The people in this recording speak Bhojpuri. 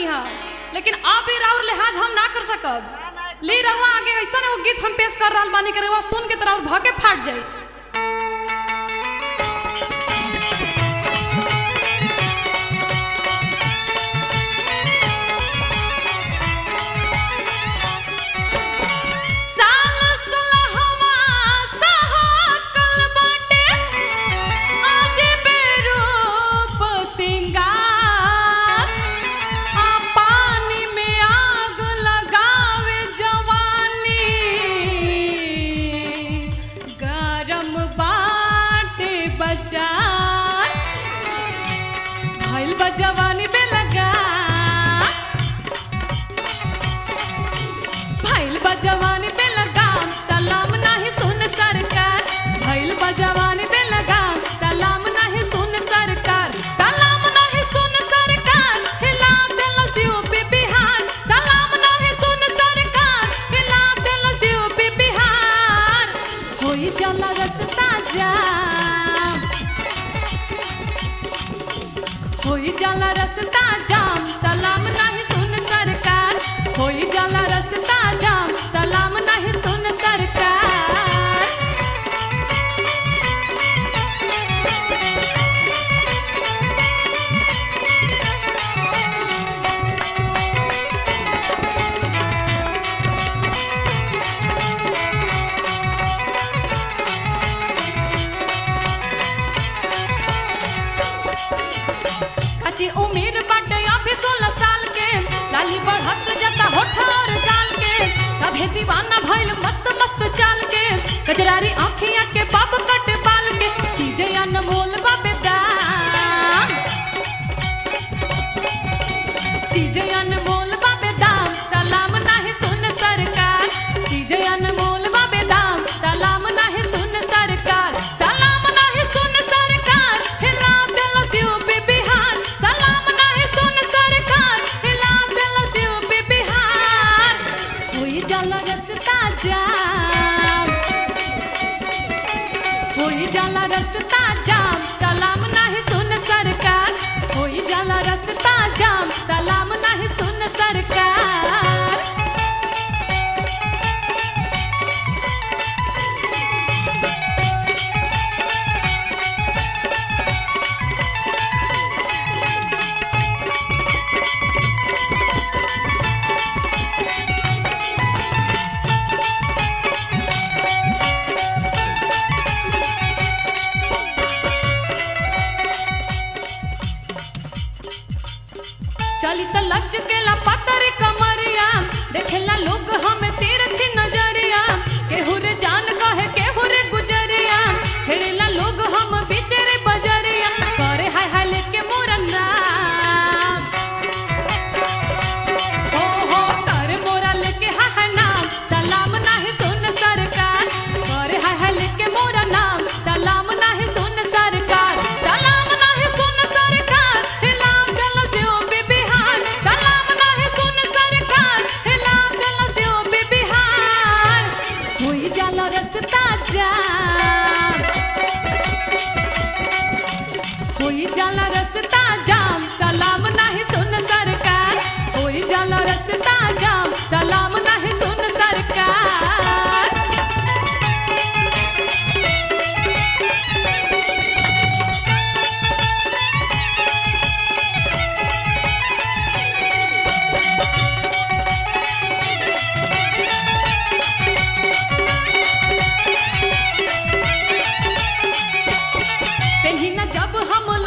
रहनी है लेकिन अब भी राउर लिहाज हम ना कर सकब ली रहुआ आगे ऐसा एगो गीत हम पेश कर रहल बानी के रहुआ सुन के तरह भगे फाट जाई साल सलहवा सहकल बाटे, आज बेरूप सिंगार। आ पानी में आग लगावे जवानी, गरम बाटे बाजार। भइल बा जवानी बेलगा भइल बा जवानी पे लगाम सलाम नाही सुन सरकार भइल बा जवानी पे लगाम सलाम नाही सुन सरकार सलाम नाही सुन सरकार हिला देलस यूपी बिहार सलाम नाही सुन सरकार हिला देलस यूपी बिहार होई जाला रस्ता जाम होई जाला रस्ता जाम सलाम नाही सुन सरकार होई जाला रस्ता जाम सलाम नाही सुन सरकार अच्छी उम्र बाटे अभी सोलह साल के लाली बढ़त जाता होठ और गाल के सभे दीवाना भइल मस्त मस्त चाल के कजरारी आँखिया के बाप कट बाल के चीजें अनमोल बाबे दाम चीजें अनमोल बाबे दाम सलाम नाही सुन सरकार चीजें अनमोल बाबे दाम सलाम नाही सुन सरकार सलाम नाही सुन सरकार हिला देलस यूपी बिहार सलाम नाही सुन सरकार हिला देलस यूपी बिहार होई जाला रस्ता जाम होई जाला रस्ता जाम सलाम नाही सुन सरकार होई जाला रस्ता जाम सलाम नाही सुन सरकार चली त लच केला पतर कमरिया देखेला लोग हमें तिरछी नजरिया केहू रे जान कहे केहू रे गुजरिया छेड़ेला लोग हम बिचरे बजरिया करे हाय हाय लेके मोरा नाम हो हो करे मोरा लेके हाय हाय नाम सलाम नाही सुन सरकार करे हाय हाय लेके मोरा नाम सलाम नाही सुन सरकार सलाम नाही सुन सरकार हिला देलस यूपी बिहार सलाम नाही सुन सरकार हिला देलस यूपी बिहार होई जाला रस्ता जाम होई जाला रस्ता जाम सलाम नाही सुन सरकार होई जाला रस्ता जाम सलाम नाही सुन सरकार पेहिना जब हम